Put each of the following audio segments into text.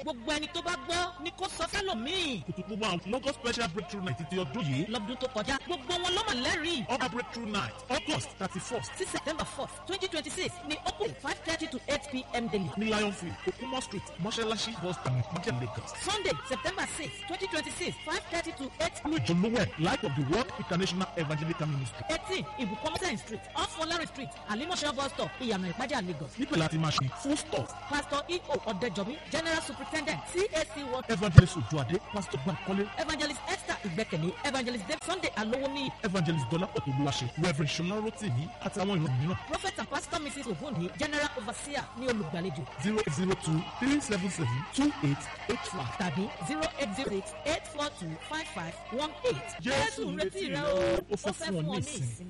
gbogbo ẹni tó bá gbọ́ ni kò sọ fẹ́lòmíì. kùtùkù wa lọ́gọ́ special breakthrough night ti ọdún yìí lọ́dún tó kọjá gbogbo wọn ló mà lẹ́rìí. ọba breakthrough night august thirty first sí september fourth twenty twenty six ní open five thirty to eight pm daily. ní lionfield okumo street mọ́ṣáláṣí bus stop níjẹ̀ lagos. sunday september six twenty twenty six five thirty to eight ní ìjọlówẹ̀ light of the world international evangelical ministry. eighteen ibùkún mọ́sẹ̀ street off olari street alimọ̀ṣẹ́ bus stop ìyànà ìpájà lagos. níbẹ̀ láti máa ṣe full stop pastor eo ọ̀dẹ́jọ́bí general superintendent cac world evangelist ojuade pastor bankole evangelist esther ìgbẹ́kẹ̀lé evangelist dave sunday alowoni evangelist dọ́lápọ̀ olúwaṣe reverend ṣọlá rotimi àti àwọn ìran mìíràn prophet and pastor mrs ogunni general overseer ní olùgbàlejò zero eight zero two three seven seven two eight eight five. tàbí zero eight zero six eight four two five five one eight. Jésù ń retí rẹ o, ó fẹ́ fún ọ ní ìsinmi.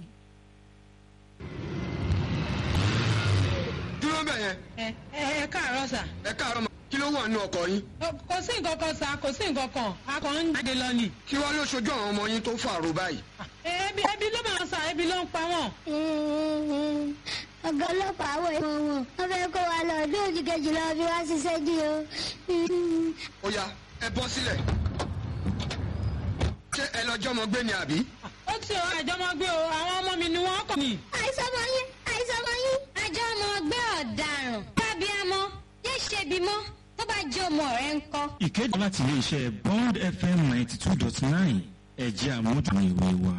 dúró bẹ̀ yẹn ẹ ẹ ẹ káàárọ̀ sà ẹ káàárọ̀ mọ́ kí ló wà nínú ọkọ̀ yín Ó- kò sí nǹkan kan sà kò sí nǹkan kan a kàn ń jáde lọ ni. kí wàá ló ṣojú àwọn ọmọ yín tó fàrò báyìí. Ẹ, ebi ebi ló máa sà ebi ló ń pa wọ́n. ọ̀gá ọlọ́pàá wọ̀ ẹ̀wọ̀n wọn wọ́n fẹ́ kó wa lọ ọdún òjì kejì lọ bí wá ṣiṣẹ́ dí o. ó yá ẹ bọ́ sílẹ̀ ṣé ẹ lọ́jọ́ mọ gbé ni àbí. ó ti ọ àjọmọgbé o àwọn ọmọ mi ni wọ́n kọ̀ mí. àìsàn ọmọ yín àìsàn ọmọ yín. àjọ ọmọ ọgbẹ́ ọ̀daràn kábíámọ́ yé ṣe bímọ tó bá jẹ́ ọmọ rẹ̀ ń kọ́. ìkéde láti iléeṣẹ́ bond fm ninety two dot nine ẹ̀jẹ̀ àmójútó ìwé wa.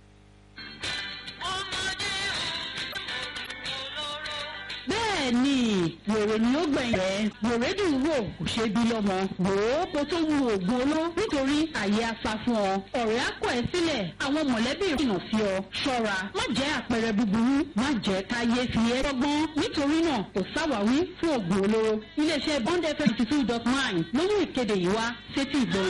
bẹ́ẹ̀ ni wèrè ni ó gbẹ̀yìn rẹ̀ wèrè dùn wò kò ṣe bí lọ́mọ wò ó kó tó wu oògùn oló nítorí àyè afa fún ọ ọ̀rẹ́ á kọ̀ ẹ́ sílẹ̀ àwọn mọ̀lẹ́bí ìrìnà sí ọ ṣọ́ra má jẹ́ àpẹẹrẹ búburú má jẹ́ káyé fi ẹ́ tọ́gbọ́n nítorí náà kò sáwàwí fún oògùn olóró iléeṣẹ́ bond fm two dot nine ló mú ìkéde yìí wá sétí ìgbọ̀n